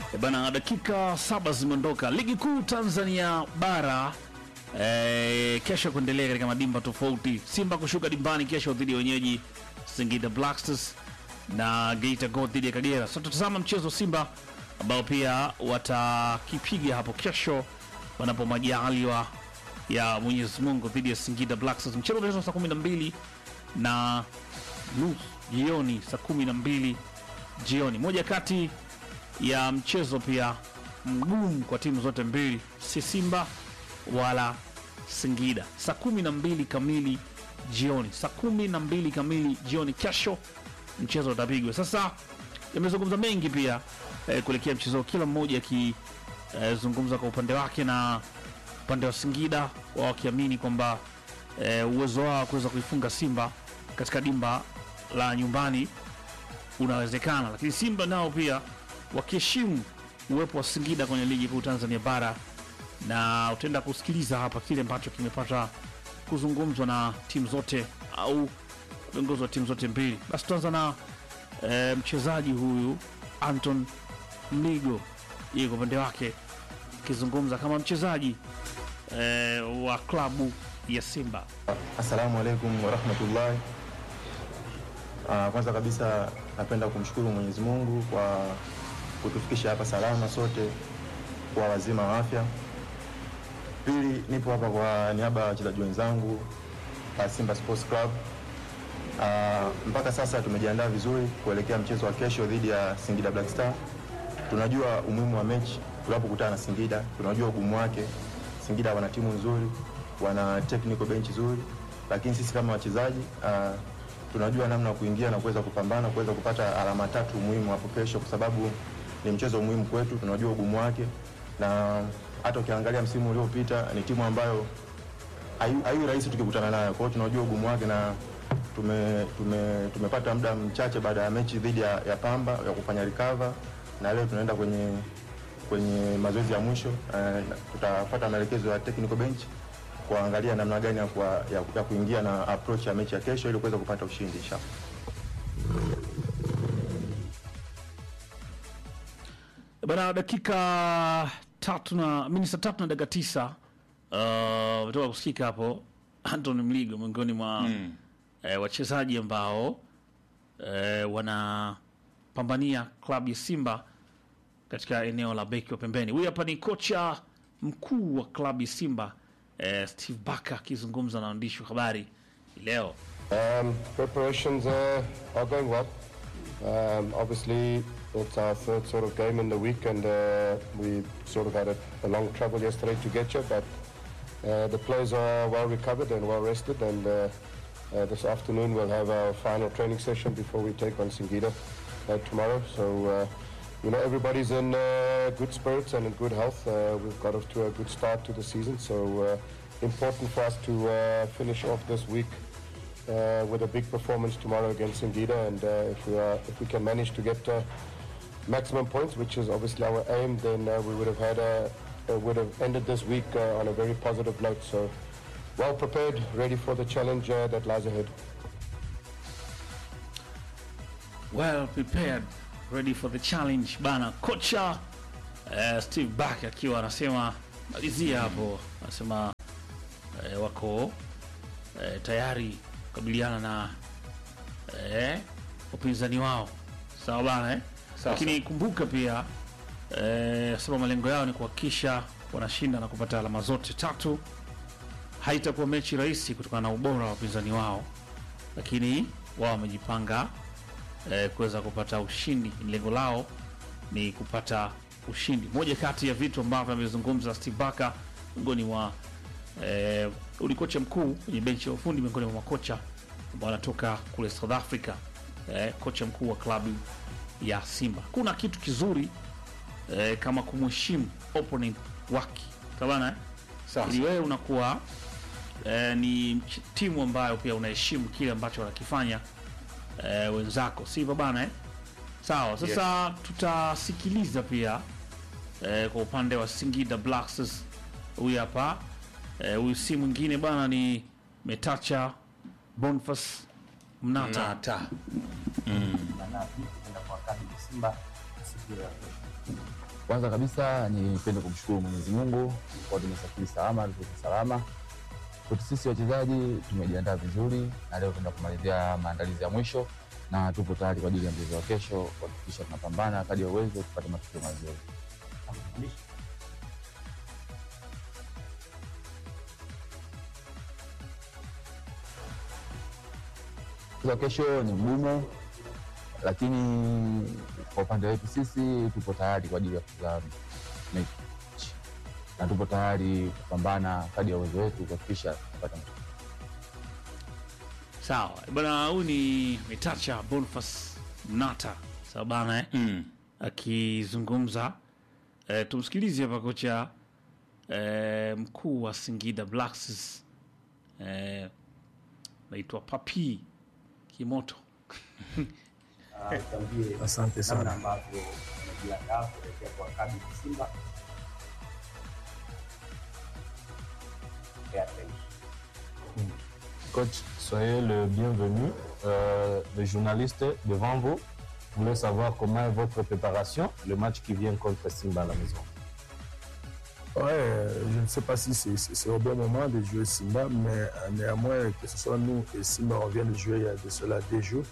E bana, dakika saba zimeondoka. Ligi kuu Tanzania bara e, kesho kuendelea katika madimba tofauti. Simba kushuka dimbani kesho dhidi ya wenyeji Singida Black Stars na Geita Gold dhidi ya Kagera. Sasa tutazama mchezo wa Simba ambao pia watakipiga hapo kesho wanapo majaliwa ya Mwenyezi Mungu dhidi ya Singida Black Stars. Mchezo utachezwa saa 12 na nusu jioni, saa 12 jioni. Moja kati ya mchezo pia mgumu kwa timu zote mbili, si Simba wala Singida. Saa kumi na mbili kamili jioni, saa kumi na mbili kamili jioni kesho mchezo utapigwa. Sasa yamezungumza mengi pia eh, kuelekea mchezo, huu, kila mmoja akizungumza kwa upande wake, na upande wa Singida wao wakiamini kwamba eh, uwezo wao wa kuweza kuifunga Simba katika dimba la nyumbani unawezekana, lakini Simba nao pia wakiheshimu uwepo wa Singida kwenye ligi kuu Tanzania bara, na utaenda kusikiliza hapa kile ambacho kimepata kuzungumzwa na timu zote au viongozi wa timu zote mbili. Basi tuanza na e, mchezaji huyu Anton Mligo, yeye kwa upande wake akizungumza kama mchezaji e, wa klabu ya Simba. Assalamu alaikum warahmatullahi. Ah, Kwanza kabisa napenda kumshukuru Mwenyezi Mungu kwa kutufikisha hapa salama sote kwa wazima wa afya. Pili, nipo hapa kwa niaba ya wachezaji wenzangu wa Simba Sports Club. Ah, mpaka sasa tumejiandaa vizuri kuelekea mchezo wa kesho dhidi ya Singida Black Star. Tunajua umuhimu wa mechi tunapokutana na Singida, tunajua ugumu wake. Singida wana timu nzuri, wana technical bench nzuri, lakini sisi kama wachezaji ah, tunajua namna ya kuingia na kuweza kupambana kuweza kupata alama tatu muhimu hapo kesho, kwa sababu ni mchezo muhimu kwetu. Tunajua ugumu wake, na hata ukiangalia msimu uliopita ni timu ambayo hayu hayu rahisi tukikutana nayo. Kwa hiyo tunajua ugumu wake na tume, tume, tumepata muda mchache baada ya mechi dhidi ya, ya Pamba ya kufanya recover, na leo tunaenda kwenye kwenye mazoezi ya mwisho eh, tutapata maelekezo ya technical bench kuangalia namna gani ya, kuwa, ya, ya kuingia na approach ya mechi ya kesho ili kuweza kupata ushindi inshallah. Bana, dakika tatu na mimi saa tatu na dakika tisa uh, toka kusikika hapo Anton Mligo miongoni mwa mm. eh, wachezaji ambao eh, wanapambania klabu ya Simba katika eneo la beki wa pembeni. Huyu hapa ni kocha mkuu wa klabu ya Simba eh, Steve Barker akizungumza na waandishi wa habari hii leo. Um, preparations uh, are going well. Um, obviously, it's our third sort of game in the week, and uh, we sort of had a, a long travel yesterday to get here. But uh, the players are well recovered and well rested, and uh, uh, this afternoon we'll have our final training session before we take on Singida uh, tomorrow. So. Uh, you know, everybody's in uh, good spirits and in good health. Uh, we've got off to a good start to the season, so uh, important for us to uh, finish off this week uh, with a big performance tomorrow against Singida, and uh, if we are, if we can manage to get uh, maximum points, which is obviously our aim, then uh, we would have had a, uh, would have ended this week uh, on a very positive note. So, well prepared, ready for the challenge uh, that lies ahead. well prepared ready for the challenge bana kocha eh, steve back akiwa anasema malizia hapo anasema eh, wako eh, tayari kukabiliana na eh, upinzani wao sawa bana eh? lakini kumbuka pia eh, sema malengo yao ni kuhakikisha wanashinda na kupata alama zote tatu haitakuwa mechi rahisi kutokana na ubora wa wapinzani wao lakini wao wamejipanga eh, kuweza kupata ushindi. Lengo lao ni kupata ushindi. Moja kati ya vitu ambavyo amezungumza Steve Barker miongoni mwa eh, uli kocha mkuu kwenye benchi ya ufundi miongoni mwa makocha ambao wanatoka kule South Africa eh, kocha mkuu wa klabu ya Simba. Kuna kitu kizuri eh, kama kumheshimu opponent wake tabana eh? ili wewe unakuwa eh, ni mch- timu ambayo pia unaheshimu kile ambacho wanakifanya eh, wenzako sivyo bana eh? sawa sasa tutasikiliza pia eh, kwa upande wa Singida Black Stars huyu hapa eh, huyu si mwingine bana ni Metacha Boniface Mnata Manapi kwenda kwa wakati wa Simba siku ya kesho. Kwanza kabisa nipende kumshukuru Mwenyezi Mungu kwa tumesafiri salama, tuko salama. Kwetu sisi wachezaji tumejiandaa vizuri, na leo tunaenda kumalizia maandalizi ya mwisho na tupo tayari kwa ajili ya mchezo wa kesho, kuhakikisha tunapambana kadri ya uwezo tupate matokeo mazuri. Mchezo wa kesho ni mgumu, lakini kwa upande wetu sisi tupo tayari kwa ajili ya kucheza mechi na tupo tayari kupambana kadri ya uwezo wetu kuhakikisha tunapata matokeo. Sawa bwana, huyu ni Metacha Boniface Mnata, sawa bana eh? Mm. akizungumza eh, tumsikilize hapa kocha eh, mkuu wa Singida Black Stars eh, naitwa Papi Kimoto. Asante sana. namna ambavyo umejiandaa kuelekea kuwakabili Simba. Airtel. Coach, soyez le bienvenu. Euh, les journalistes devant vous voulaient savoir comment est votre préparation, le match qui vient contre Simba à la maison. Ouais, euh, je ne sais pas si c'est- c'est c'est au bon moment de jouer Simba, mais euh, néanmoins, que ce soit nous et Simba, on vient de jouer il y a de cela deux jours.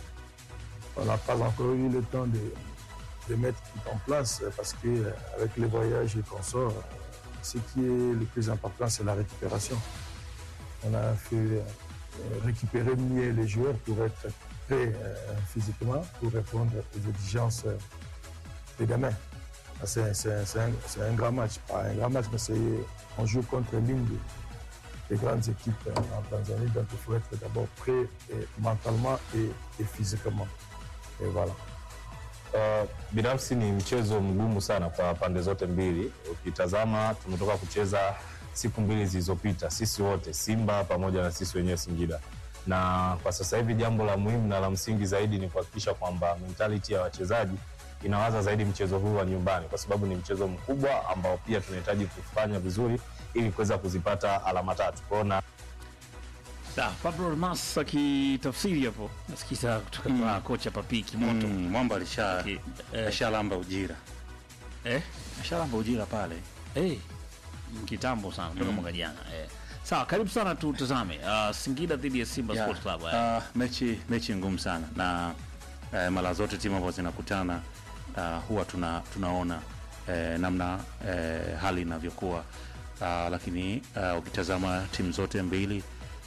On n'a pas encore eu le temps de, de mettre tout en place euh, parce que euh, avec les voyages et qu'on sort, euh, ce qui est le plus important, c'est la récupération. On a fait euh, récupérer mieux les joueurs pour être prêts euh, physiquement, pour répondre aux exigences euh, de demain. Ah, C'est c'est- c'est un, c'est un grand match. Pas un grand match, mais c'est- on joue contre l'une des, des grandes équipes euh, en Tanzanie. Donc il faut être d'abord prêt et mentalement et, et physiquement. Et voilà. Uh, binafsi ni mchezo mgumu sana kwa pande zote mbili. Ukitazama tumetoka kucheza siku mbili zilizopita, sisi wote Simba pamoja na sisi wenyewe Singida, na kwa sasa hivi jambo la muhimu na la msingi zaidi ni kuhakikisha kwamba mentality ya wachezaji inawaza zaidi mchezo huu wa nyumbani, kwa sababu ni mchezo mkubwa ambao pia tunahitaji kufanya vizuri ili kuweza kuzipata alama tatu. Kwa hiyo na Sawa, Pablo Mas akitafsiri hapo, nasikiza kutoka kwa kocha Papi Kimoto. Mm, mwamba alisha Ki- eh, ashalamba ujira eh? ashalamba ujira pale Hey, kitambo sana toka mwaka jana eh. Sawa, karibu sana tutazame uh, Singida dhidi ya Simba Yeah. Sports Club. Eh. Ah, mechi mechi ngumu sana na eh, mara zote timu ambazo zinakutana ah, huwa tuna, tunaona eh, namna eh, hali inavyokuwa ah, lakini ah, ukitazama timu zote mbili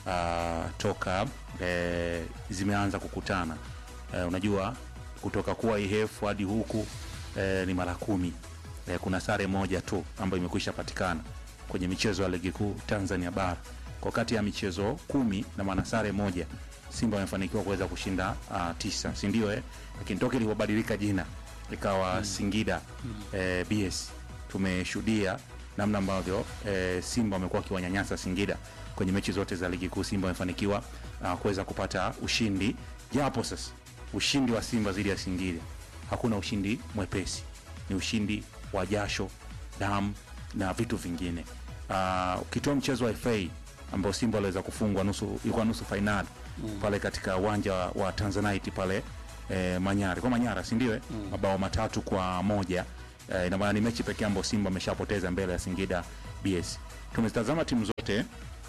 ah, toka eh, zimeanza kukutana eh, unajua kutoka kuwa IHF hadi huku eh, ni mara kumi eh, kuna sare moja tu ambayo imekwisha patikana kwenye michezo ya ligi kuu Tanzania bara kwa kati ya michezo kumi na maana sare moja Simba wamefanikiwa kuweza kushinda uh, tisa si ndio eh? Lakini toka ilivyobadilika jina ikawa Singida eh, BS tumeshuhudia namna ambavyo eh, Simba wamekuwa wakiwanyanyasa Singida kwenye mechi zote za ligi kuu. Simba wamefanikiwa uh, kuweza kupata ushindi, japo sasa ushindi wa Simba dhidi ya Singida hakuna ushindi mwepesi, ni ushindi wa jasho, damu na vitu vingine. Uh, ukitoa mchezo wa FA ambao Simba waliweza kufungwa nusu, ilikuwa nusu fainali pale katika uwanja wa Tanzanite pale eh, Manyara kwa Manyara, si ndio? eh? Mabao matatu kwa moja eh, ina maana ni mechi pekee ambayo Simba ameshapoteza mbele ya Singida BS. Tumezitazama timu zote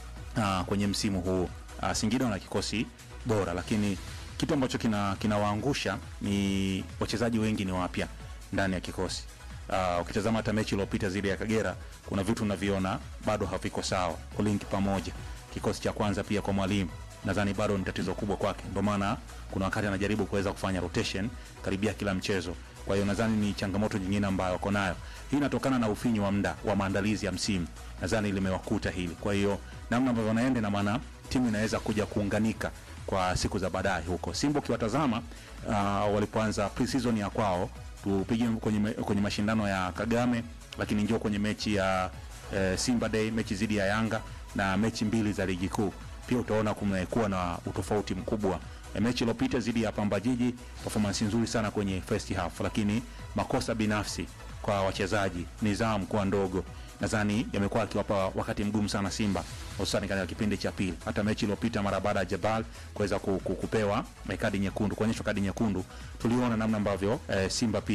uh, kwenye msimu huu uh, Singida wana kikosi bora, lakini kitu ambacho kina kinawaangusha ni wachezaji wengi ni wapya ndani ya kikosi. Uh, ukitazama hata mechi iliyopita zile ya Kagera, kuna vitu unaviona bado haviko sawa, kulinki pamoja kikosi cha kwanza pia kwa mwalimu nadhani bado ni tatizo kubwa kwake, ndio maana kuna wakati anajaribu kuweza kufanya rotation karibia kila mchezo. Kwa hiyo nadhani ni changamoto nyingine ambayo wako nayo. Hii inatokana na ufinyu wa muda wa maandalizi ya msimu, nadhani limewakuta hili. Kwa hiyo namna ambavyo wanaenda, na maana timu inaweza kuja kuunganika kwa siku za baadaye huko. Simba ukiwatazama uh, walipoanza pre-season ya kwao tupige kwenye, me- kwenye mashindano ya Kagame, lakini njoo kwenye mechi ya eh, Simba Day, mechi dhidi ya Yanga na mechi mbili za ligi kuu pia utaona kumekuwa na utofauti mkubwa. E, mechi iliyopita dhidi ya Pamba Jiji performance nzuri sana kwenye first half, lakini makosa binafsi kwa wachezaji, nidhamu kuwa ndogo, nadhani yamekuwa akiwapa wakati mgumu sana Simba, hususani katika kipindi cha pili. Hata mechi iliyopita mara baada ya Jabal kuweza ku- ku- kupewa eh, kadi nyekundu, kuonyeshwa kadi nyekundu, tuliona namna ambavyo eh, Simba pia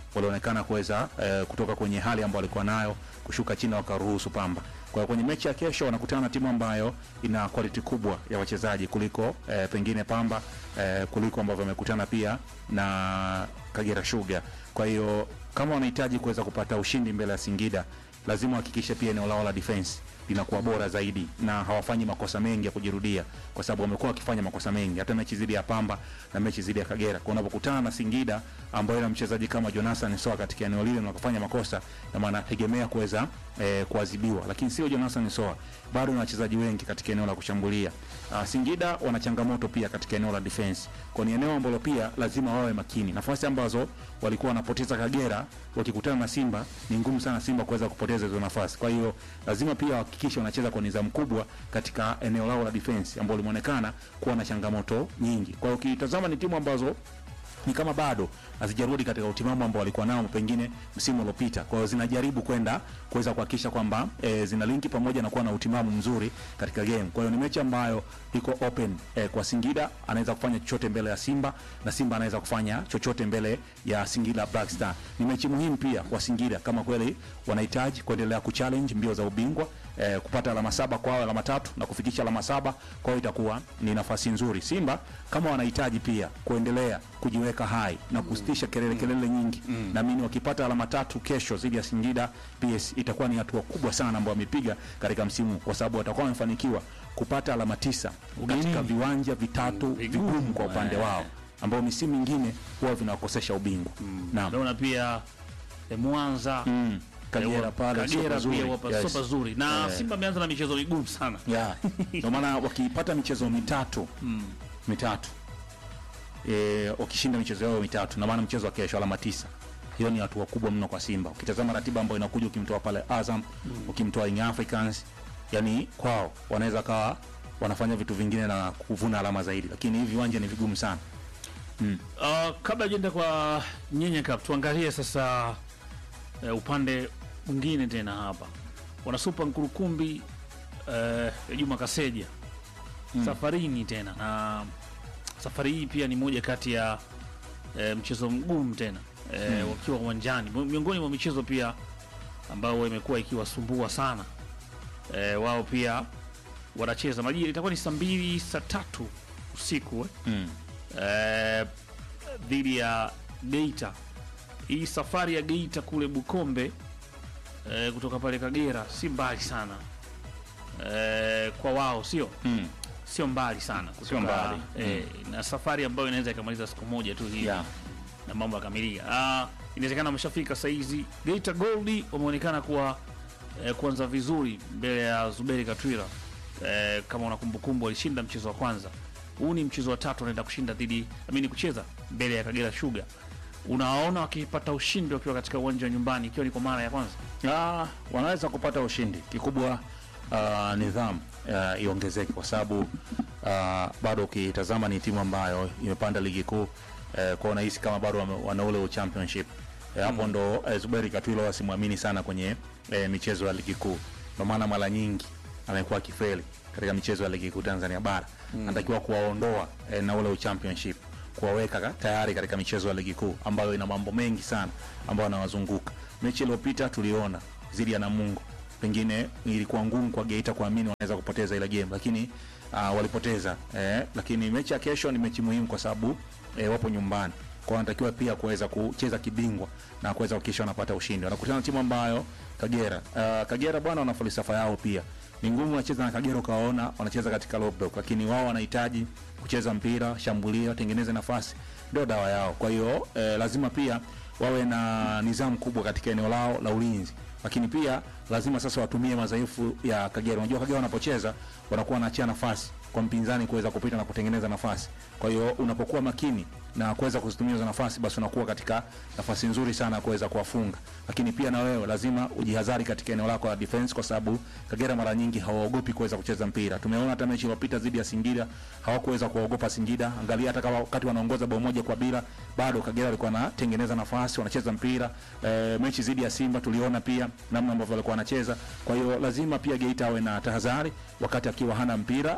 walionekana kuweza eh, kutoka kwenye hali ambayo walikuwa nayo kushuka chini wakaruhusu Pamba. Kwa hiyo kwenye mechi ya kesho wanakutana na timu ambayo ina quality kubwa ya wachezaji kuliko eh, pengine Pamba eh, kuliko ambavyo wamekutana pia na Kagera Sugar. Kwa hiyo kama wanahitaji kuweza kupata ushindi mbele ya Singida, lazima wahakikishe pia eneo lao la defense linakuwa bora zaidi na hawafanyi makosa mengi ya kujirudia, kwa sababu wamekuwa wakifanya makosa mengi hata mechi zidi ya Pamba na mechi zidi ya Kagera. Kwa unapokutana na Singida ambayo ina mchezaji kama Jonathan Soa katika eneo lile na kufanya makosa, na maana tegemea kuweza eh, kuadhibiwa, lakini sio Jonathan Soa, bado na wachezaji wengi katika eneo la kushambulia. Uh, Singida wana changamoto pia katika eneo la defense, kwa ni eneo ambalo pia lazima wawe makini. Nafasi ambazo walikuwa wanapoteza Kagera wakikutana na Simba, ni ngumu sana Simba kuweza kupoteza hizo nafasi. Kwa hiyo lazima pia wahakikishe wanacheza kwa nidhamu kubwa katika eneo lao la defense ambalo limeonekana kuwa na changamoto nyingi. Kwa hiyo ukitazama ni timu ambazo ni kama bado hazijarudi katika utimamu ambao walikuwa nao pengine msimu uliopita. Kwa hiyo zinajaribu kwenda kuweza kuhakikisha kwamba e, zina linki pamoja na kuwa na utimamu mzuri katika game. Kwa hiyo ni mechi ambayo iko open e, kwa Singida anaweza kufanya chochote mbele ya Simba na Simba anaweza kufanya chochote mbele ya Singida Black Star. Ni mechi muhimu pia kwa Singida kama kweli wanahitaji kuendelea kuchallenge mbio za ubingwa eh, kupata alama saba kwao, alama tatu na kufikisha alama saba kwao, itakuwa ni nafasi nzuri. Simba kama wanahitaji pia kuendelea kujiweka hai na kusitisha kelele kelele nyingi, naamini wakipata alama tatu kesho dhidi ya Singida PS itakuwa ni hatua kubwa sana ambayo wamepiga katika msimu, kwa sababu watakuwa wamefanikiwa kupata alama tisa katika viwanja vitatu vigumu kwa upande wao ambao misimu mingine huwa vinawakosesha ubingwa. Naam. naona pia eh, Mwanza Mm. Kagera eh, pale sio Kagera pazuri. pia wapa Yes. sio pazuri na Eh. Simba ameanza na michezo migumu sana Yeah. Ndio maana wakipata michezo mitatu mitatu e, wakishinda michezo yao mitatu, na maana mchezo wa kesho alama tisa, hiyo ni hatua kubwa mno kwa Simba. Ukitazama ratiba ambayo inakuja, ukimtoa pale Azam, ukimtoa Young Africans, yani kwao wanaweza kawa wanafanya vitu vingine na kuvuna alama zaidi, lakini hivi viwanja ni vigumu sana. Uh, kabla jenda kwa Nyenye Cup tuangalie sasa uh, upande mwingine tena hapa wanasupa Nkurukumbi uh, Juma Kaseja safarini tena na safari hii pia ni moja kati ya uh, mchezo mgumu tena uh, wakiwa uwanjani Mi- miongoni mwa michezo pia ambao imekuwa ikiwasumbua sana uh, wao pia wanacheza majira itakuwa ni saa mbili saa tatu usiku eh? Mm. eh, dhidi ya Geita. Hii safari ya Geita kule Bukombe eh, kutoka pale Kagera si mbali sana eh, kwa wao, sio Mm. sio mbali sana kutoka, mbali. eh, na safari ambayo inaweza ikamaliza siku moja tu hivi Yeah. na mambo yakamilika. Ah, inawezekana wameshafika saizi. Geita Gold wameonekana kuwa eh, kuanza vizuri mbele ya Zuberi Katwira. Eh, kama una kumbukumbu walishinda mchezo wa kwanza. Huu ni mchezo wa tatu wanaenda kushinda dhidi amini kucheza mbele ya Kagera Sugar. Unawaona wakipata ushindi wakiwa katika uwanja wa nyumbani ikiwa ni kwa mara ya kwanza. Ah, wanaweza kupata ushindi kikubwa. Uh, nidhamu uh, iongezeke kwa sababu uh, bado ukitazama ni timu ambayo imepanda ligi kuu uh, kwa unahisi kama bado wame- wana ule championship Eh, hapo ndo uh, Zuberi Katwilo wasimwamini sana kwenye uh, michezo ya ligi kuu, ndio maana mara nyingi amekuwa akifeli katika michezo ya ligi kuu Tanzania bara. Anatakiwa kuwaondoa uh, na ule championship kuwaweka ka- tayari katika michezo ya ligi kuu ambayo ina mambo mengi sana ambayo anawazunguka. Mechi iliyopita tuliona dhidi ya Namungo, pengine ilikuwa ngumu kwa Geita kuamini wanaweza kupoteza ile game, lakini uh, walipoteza eh, lakini mechi ya kesho ni mechi muhimu kwa sababu eh, wapo nyumbani kwa wanatakiwa pia kuweza kucheza kibingwa na kuweza kuhakikisha wanapata ushindi. Wanakutana na timu ambayo Kagera, uh, Kagera bwana, wana falsafa yao pia ni ngumu. Wanacheza na Kagera ukawaona wanacheza katika low block, lakini wao wanahitaji kucheza mpira, shambulia, watengeneze nafasi, ndio dawa yao. Kwa hiyo eh, lazima pia wawe na nidhamu kubwa katika eneo lao la ulinzi, lakini pia lazima sasa watumie madhaifu ya Kagera. Unajua Kagera wanapocheza wanakuwa wanaachia nafasi kwa mpinzani kuweza kupita na kutengeneza nafasi. Kwa hiyo unapokuwa makini na kuweza kuzitumia hizo nafasi, basi unakuwa katika nafasi nzuri sana ya kuweza kuwafunga. Lakini pia na wewe lazima ujihadhari katika eneo lako la defense, kwa sababu Kagera mara nyingi hawaogopi kuweza kucheza mpira. Tumeona hata mechi iliyopita dhidi ya Singida hawakuweza kuwaogopa Singida. Angalia hata kama wakati wanaongoza bao moja kwa bila, bado Kagera walikuwa wanatengeneza nafasi, wanacheza mpira. E, mechi dhidi ya Simba tuliona pia namna ambavyo walikuwa wanacheza. Kwa hiyo lazima pia Geita awe na tahadhari wakati akiwa hana mpira, lakini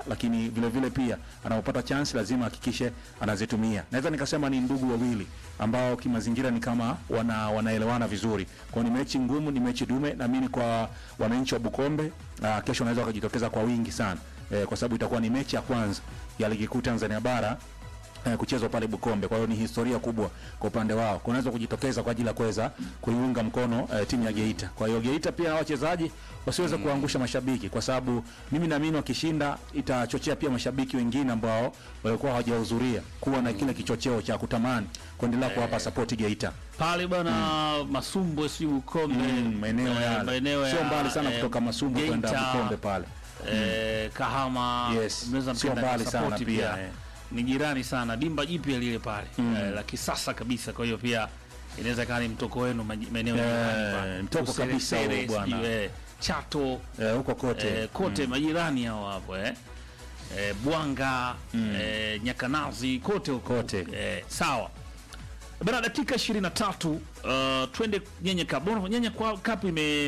lakini vile vile pia anapopata chance lazima ahakikishe anazitumia. Naweza nikasema ni ndugu wawili ambao kimazingira ni kama wana, wanaelewana vizuri. Kwa hiyo ni mechi ngumu, ni mechi dume. Naamini kwa wananchi wa Bukombe uh, kesho wanaweza wakajitokeza kwa wingi sana eh, kwa sababu itakuwa ni mechi ya kwanza ya ligi kuu Tanzania bara eh, kuchezwa pale Bukombe. Kwa hiyo ni historia kubwa kwa upande wao, kunaweza kujitokeza kwa ajili ya kuweza kuiunga mkono eh, timu ya Geita. Kwa hiyo Geita pia wachezaji wasiweze kuangusha mashabiki, kwa sababu mimi naamini wakishinda itachochea pia mashabiki wengine ambao walikuwa hawajahudhuria kuwa na kile kichocheo cha kutamani kuendelea kuwapa support Geita. pale bana Masumbwe si Bukombe Mm, maeneo eh, yale maeneo sio ya, mbali sana eh, kutoka Masumbwe kwenda Geita, Bukombe pale. eh, Kahama Yes, mnaweza sio mkaenda mbali sana kusapoti pia, eh. ni jirani sana, dimba jipya lile pale eh, la kisasa kabisa. Kwa hiyo pia inaweza kaa ni mtoko wenu maji- maeneo ya Eh, jirani pale. mtoko Usere- kabisa huo Sere, bwana. sijui, eh, Chato Eh, huko kote eh, kote majirani hao hapo eh. Eh, Bwanga eh, Nyakanazi kote huko Kote. eh, sawa bana, dakika 23 uh, twende nyenye cup. Mbona nyenye kwa cup ime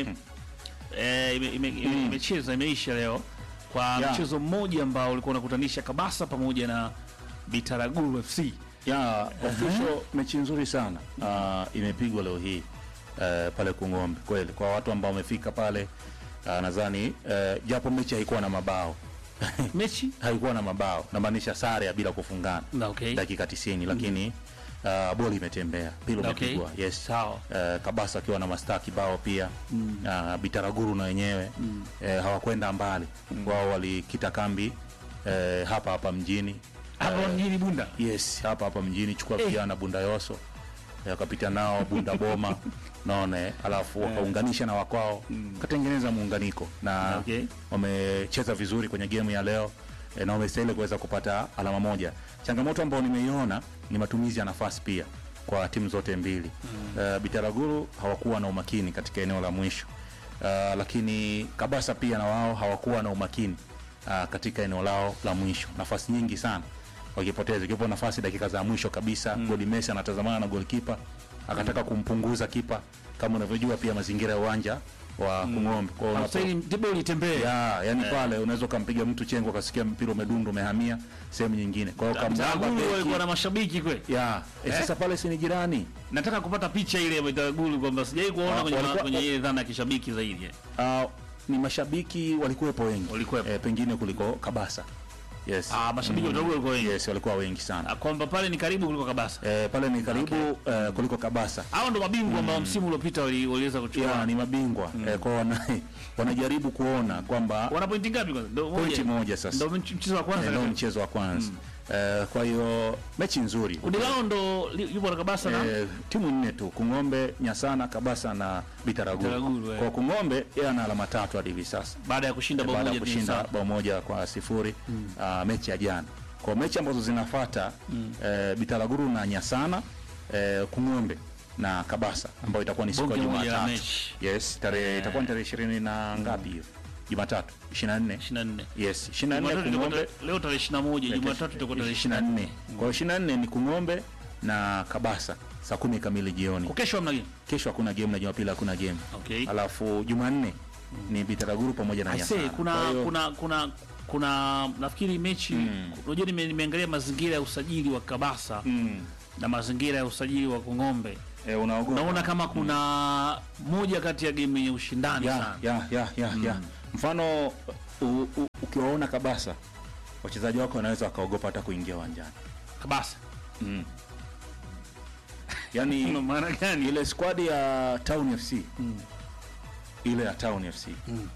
eh, ime- ime- ime- imecheza imeisha leo kwa Yeah. mchezo mmoja ambao ulikuwa unakutanisha Kabasa pamoja na Bitaraguru FC. ya official mechi nzuri sana uh, imepigwa leo hii uh, pale Kung'ombe kweli, kwa watu ambao wamefika pale uh, nadhani uh, japo mechi haikuwa na mabao Mechi haikuwa na mabao, namaanisha sare ya bila kufungana na okay. dakika 90 lakini uh, boli imetembea, pilo Okay. imepigwa yes. Sawa. Uh, Kabasa akiwa na mastaa kibao pia mm. uh, Bitaraguru na wenyewe mm. uh, hawakwenda mbali wao walikita kambi uh, hapa hapa mjini Hapo mjini Bunda. Yes, hapa hapa mjini chukua Eh. vijana Bunda Yoso eh, wakapita nao Bunda Boma naona eh, alafu wakaunganisha na wakwao katengeneza muunganiko na Okay. wamecheza vizuri kwenye game ya leo eh, na wamestahili kuweza kupata alama moja. Changamoto ambayo nimeiona ni matumizi ya nafasi pia kwa timu zote mbili mm. Bitaraguru hawakuwa na umakini katika eneo la mwisho uh, lakini Kabasa pia na wao hawakuwa na umakini uh, katika eneo lao la mwisho, nafasi nyingi sana wakipoteza, ikiwepo nafasi dakika za mwisho kabisa mm. Goli Messi anatazamana na goalkeeper akataka kumpunguza kipa, kama unavyojua pia mazingira ya uwanja wa Kung'ombe. Kwa hiyo unapo- Hastahili tibo litembee. ya yani pale unaweza ukampiga mtu chengo ukasikia mpira umedundu umehamia sehemu nyingine, kwa hiyo kamwamba Bitaraguru beki walikuwa na mashabiki kweli. ya eh, sasa pale si ni jirani Nataka kupata picha ile ya Bitaraguru kwamba sijai kuona Ah, kwenye walikuwa- kwenye ile dhana ya kishabiki zaidi. uh, ni mashabiki walikuwepo wengi Walikuwepo. eh, pengine kuliko Kabasa yes Ah, mashabiki wa Bitaraguru walikuwa wengi. yes walikuwa wengi sana Ah, Kwamba pale ni karibu kuliko Kabasa. eh, pale ni karibu eh, kuliko Kabasa Hao ndo mabingwa ambao msimu uliopita wali- waliweza kuchukua. ya ni mabingwa eh, kwa wana, wanajaribu kuona kwamba Wana pointi ngapi kwanza? Ndio pointi moja sasa Ndio mch- mchezo wa kwanza. Eh, ndio kabisa. mchezo wa kwanza eh, kwa hiyo mechi nzuri Kundi lao ndo li- yupo na Kabasa na Eh, timu nne tu Kung'ombe, Nyasana, Kabasa na Bitaraguru. Bitaraguru, eh. Kwa Kung'ombe yeye ana alama tatu hadi hivi sasa baada ya kushinda bao baada moja ya dhidi ya kushinda Saba. bao moja kwa sifuri ah, mechi ya jana. Kwa mechi ambazo zinafuata eh, Bitaraguru na Nyasana eh, Kung'ombe na Kabasa ambayo itakuwa ni siku ya Bonge moja la Jumatatu. mechi. Yes, tarehe itakuwa ni tarehe ishirini na ngapi hiyo? Jumatatu 24. 24. Yes, 24 Jumatatu itakuwa Kung'ombe ta- leo tarehe 21, Jumatatu itakuwa tarehe 24. Kwa hiyo 24 ni Kung'ombe na Kabasa saa kumi kamili jioni. Kwa kesho hamna game. Kesho hakuna game na Jumapili hakuna game. Okay. Alafu Jumanne ni Bitaraguru pamoja na I say, Nyasana. kuna Kwa hiyo- kuna kuna kuna nafikiri mechi unajua nime, nimeangalia mazingira ya usajili wa Kabasa Mm. na mazingira ya usajili wa Kongombe. Eh, unaogopa. Naona kama kuna moja kati ya game yenye ushindani ya, sana. ya, ya, ya, ya. Mfano u- u- ukiwaona Kabasa wachezaji wako wanaweza wakaogopa hata kuingia uwanjani. Kabasa. Mm. Yaani Una maana gani? ile squad ya Town FC ile ya Town FC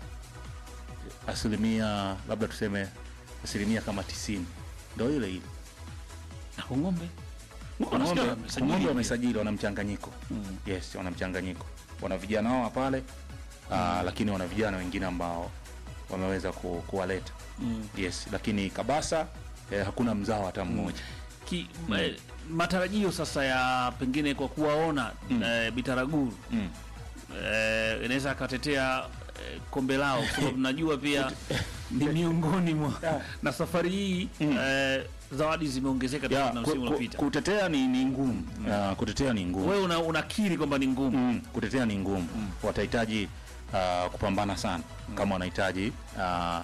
asilimia labda tuseme asilimia kama tisini ndo ile ile. Na Kongombe. Unasikia Ng'ombe wamesajili Ng'ombe pia. wamesajili, wana mchanganyiko yes, wana mchanganyiko, wana vijana wao pale ah, lakini wana vijana wengine ambao wameweza ku, kuwaleta yes, lakini Kabasa eh, hakuna mzao hata mmoja Ki, eh, matarajio sasa ya pengine kwa kuwaona eh, Bitaraguru Mm. eh, inaweza akatetea eh, kombe lao kwa sababu najua pia ni miongoni mwa na safari hii eh, zawadi zimeongezeka Ya, tofauti na ku, msimu ku, uliopita. kutetea ni, ni ngumu Ah, kutetea ni ngumu Wewe una, unakiri kwamba ni ngumu mm, kutetea ni ngumu watahitaji uh, kupambana sana kama wanahitaji uh,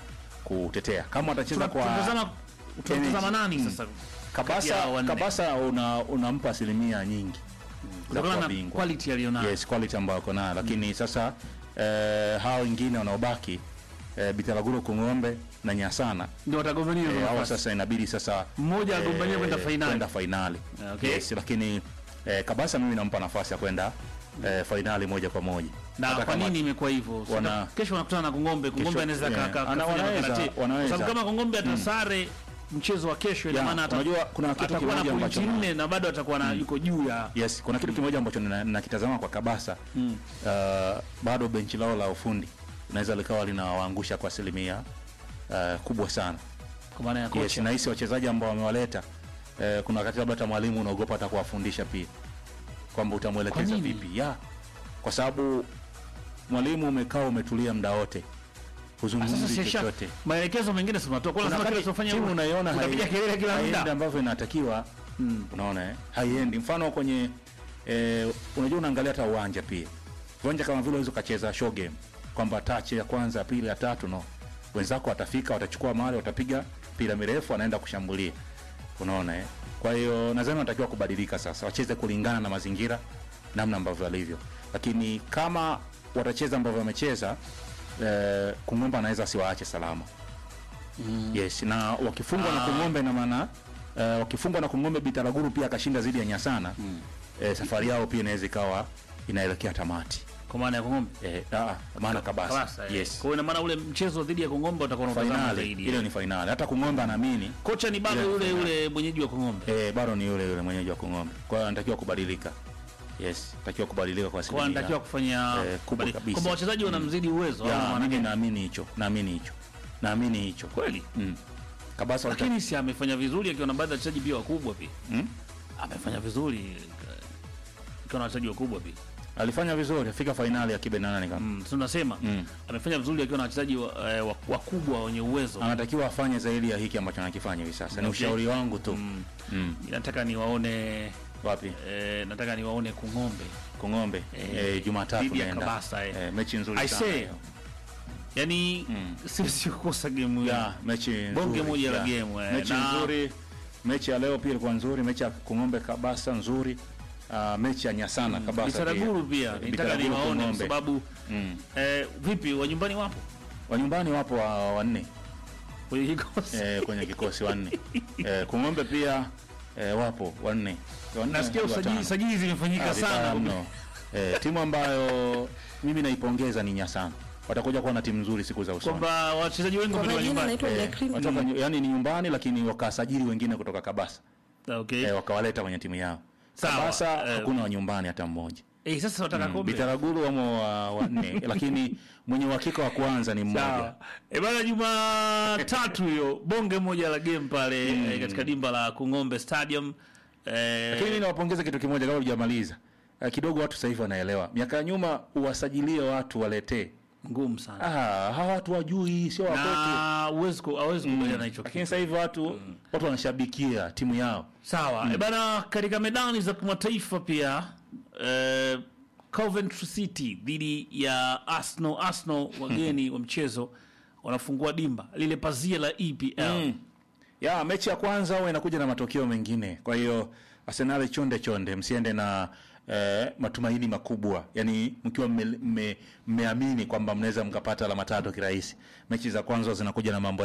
kutetea kama watacheza kwa tunatazama tunatazama nani Mm. sasa kati ya Kabasa, wanne? Kabasa una, unampa asilimia nyingi za kutokana kuwa na bingwa. quality alionayo Yes, quality ambayo wako nayo lakini sasa eh, hao wengine wanaobaki eh, Bitaraguro Kung'ombe na Nyasana ndio watagombania eh, hizo hawa nafasi. sasa inabidi sasa Mmoja agombanie kwenda fainali. kwenda fainali Okay. yes, lakini eh, Kabasa mimi nampa nafasi ya kwenda eh, fainali moja kwa moja na Hata kwa kama- nini imekuwa hivyo? wana- Wana... Kesho wanakutana na Kongombe. Kongombe Kesho, anaweza yeah. ka- ka- Ana- kafanya wanaweza, makarate. Kwa wanaweza. sababu kama Kongombe atasare mchezo wa kesho, ina Yeah, maana ata- unajua kuna kitu atakuwa na kimoja pointi ambacho- nne na bado atakuwa na yuko juu ya Yes, kuna kitu kimoja ambacho nina- nakitazama kwa Kabasa Mm. uh, bado benchi lao la ufundi linaweza likawa linawaangusha kwa asilimia uh, kubwa sana. kwa maana ya Yes, kocha. na hisi wachezaji ambao wamewaleta uh, kuna wakati labda hata mwalimu unaogopa hata kuwafundisha pia kwamba utamwelekeza Kwa nini? vipi ya kwa sababu mwalimu umekaa umetulia muda wote Sasa huzungumzi sesha chochote maelekezo mengine si unatoa. Kwa kuna lazima kile wakati usifanye timu unaiona unapiga hai- kelele kila haiendi muda. ambavyo inatakiwa unaona eh? haiendi mfano kwenye eh, unajua unaangalia hata uwanja pia uwanja kama vile unaweza ukacheza show game kwamba touch ya kwanza ya pili ya tatu no wenzako watafika watachukua mahali watapiga pira mirefu wanaenda kushambulia unaona eh? kwa hiyo nadhani wanatakiwa kubadilika sasa wacheze kulingana na mazingira namna ambavyo walivyo lakini kama watacheza ambavyo wamecheza eh, kungomba anaweza asiwaache salama yes na wakifungwa na kung'ombe na maana uh, wakifungwa na kung'ombe bitaraguru pia akashinda zidi ya nyasana mm. eh, safari yao pia inaweza ikawa inaelekea tamati Kwa maana ya Kongombe. eh, ah, maana kabasa Kabasa, eh. yes Kwa hiyo ina maana ule mchezo dhidi ya Kongombe utakuwa unatazama fainali zaidi. ile ni fainali hata kung'ombe anaamini Kocha ni bado ile yule fainali. yule mwenyeji wa Kongombe. eh, bado ni yule yule mwenyeji wa kung'ombe kwa hiyo anatakiwa kubadilika yes anatakiwa kubadilika kwa Kwa asilimia anatakiwa kufanya eh, kubwa kubali- kabisa. kwamba wachezaji wanamzidi uwezo. au ya maana mimi gani? naamini hicho naamini hicho naamini hicho Kweli. mm. kabasa walita- Lakini si amefanya vizuri akiwa na baadhi ya wachezaji pia wakubwa pia. mm? Amefanya vizuri eh, akiwa na wachezaji wakubwa pia. alifanya vizuri afika fainali ya kibe na nane kama Mm, tunasema Mm. amefanya vizuri akiwa na wachezaji wa- eh, wa- wakubwa wenye uwezo. anatakiwa afanye zaidi ya hiki ambacho anakifanya hivi sasa ni Okay. ushauri wangu tu Mm. mm. Nataka niwaone wapi eh, nataka niwaone Kung'ombe. kung'ombe Eh, eh, jumatatu dhidi ya naenda Kabasa, eh. eh, mechi nzuri I sana say, hiyo. Yaani Mm. siwezi kukosa game hiyo. ya mechi Bonge nzuri, moja la ya. game, eh, mechi na- nzuri mechi ya leo pia ilikuwa nzuri mechi ya kung'ombe kabasa nzuri uh, mechi ya nyasana kabasa Bitaraguru pia Eh, nitaka Bitaraguru, niwaone kwa Kung'ombe. sababu mm. eh, vipi wa nyumbani wapo wa nyumbani wapo wa- wanne kwenye kikosi eh, kwenye kikosi wanne eh, kung'ombe pia eh, wapo wanne Wanne, nasikia watano. usajili sajili zimefanyika Ah, vibaya sana mno. Eh, timu ambayo mimi naipongeza ni Nyasana. Watakuja kuwa na timu nzuri siku za usoni. kwamba wachezaji wengi Kwa wametoka majina nyumbani naitwa Eh, Jacqueline. watoka nyu- yani ni nyumbani lakini wakasajili wengine kutoka Kabasa okay eh, wakawaleta kwenye timu yao. Sawa, Kabasa eh, hakuna wa nyumbani hata mmoja. eh sasa wataka Mm, kombe Bitaraguru wamo wa- wanne lakini mwenye uhakika wa kwanza ni mmoja. Sawa. E bana, Jumatatu hiyo bonge moja la game pale eh, katika dimba la Kung'ombe Stadium eh, Lakini mimi nawapongeza kitu kimoja kabla hujamaliza. Eh, kidogo watu sasa hivi wanaelewa. Miaka ya nyuma uwasajilie watu waletee. ngumu sana Ah, hawa watu wajui sio wakwetu. na uwezi ku- hawezi kubaliana na hicho Lakini kitu. sasa hivi watu watu wanashabikia timu yao. Sawa. E bana, katika medani za kimataifa pia eh, Coventry City dhidi ya Arsenal. Arsenal wageni wa mchezo wanafungua dimba lile pazia la EPL. Mm. Ya mechi ya kwanza huwa inakuja na matokeo mengine. Kwa hiyo Arsenal chonde chonde, msiende na eh, matumaini makubwa, yaani mkiwa mmeamini mme, mmeamini kwamba mnaweza mkapata alama tatu kirahisi. Mechi za kwanza zinakuja na mambo